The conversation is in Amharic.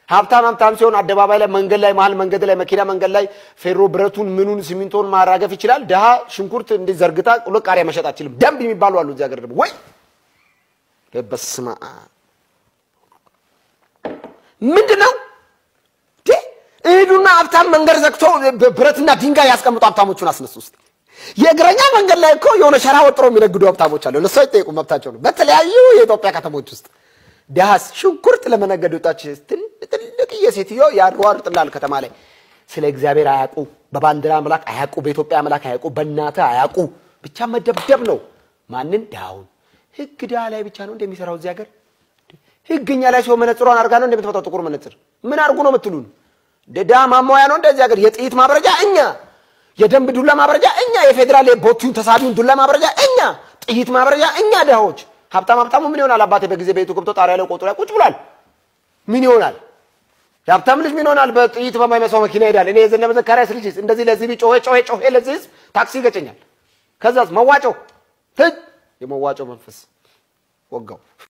ሀብታም ሀብታም ሲሆን አደባባይ ላይ መንገድ ላይ መሀል መንገድ ላይ መኪና መንገድ ላይ ፌሮ ብረቱን ምኑን ሲሚንቶን ማራገፍ ይችላል። ድሃ ሽንኩርት እንዲህ ዘርግታ ቁሎ ቃሪያ መሸጥ አችልም። ደንብ የሚባሉ አሉ እዚህ ሀገር ደግሞ ወይ በስመ አብ ምንድን ነው እሄዱና ሀብታም መንገድ ዘግቶ ብረትና ድንጋይ ያስቀምጡ ሀብታሞቹን አስነሱ ውስጥ የእግረኛ መንገድ ላይ እኮ የሆነ ሸራ ወጥሮ የሚነግዱ ሀብታሞች አሉ። እነሱ አይጠየቁም፣ መብታቸው ነው። በተለያዩ የኢትዮጵያ ከተሞች ውስጥ ድሃስ ሽንኩርት ለመነገድ ወጣች ትልቅዬ ሴትዮ ያሯሩጥላል ከተማ ላይ። ስለ እግዚአብሔር አያውቁ፣ በባንዲራ አምላክ አያውቁ፣ በኢትዮጵያ አምላክ አያውቁ፣ በእናትህ አያውቁ። ብቻ መደብደብ ነው። ማንን? ድሃውን። ህግ ድሃ ላይ ብቻ ነው እንደሚሰራው እዚህ ሀገር። ህግኛ ላይ ሲሆን መነጽሯን አድርጋ ነው እንደምትመጣው ጥቁር መነጽር። ምን አድርጉ ነው የምትሉን? ድሃ ማሟያ ነው እንደዚህ ሀገር። የጥይት ማብረጃ እኛ፣ የደንብ ዱላ ማብረጃ እኛ፣ የፌዴራል ቦቲውን ተሳቢውን ዱላ ማብረጃ እኛ፣ ጥይት ማብረጃ እኛ ድሃዎች። ሀብታም ሀብታሙ ምን ይሆናል? አባቴ በጊዜ ቤቱ ገብቶ ጣሪያ ላይ ቆጡ ላይ ቁጭ ብሏል። ምን ይሆናል? የሀብታም ልጅ ምን ይሆናል? በጥይት በማይመስለው መኪና ይሄዳል። እኔ የዘነበ ዘካርያስ ልጅ እንደዚህ ለዚህ ጮሄ ጮሄ ጮሄ ለዚህ ህዝብ ታክሲ ይገጨኛል። ከዛስ መዋጮ ትጅ የመዋጮ መንፈስ ወጋው።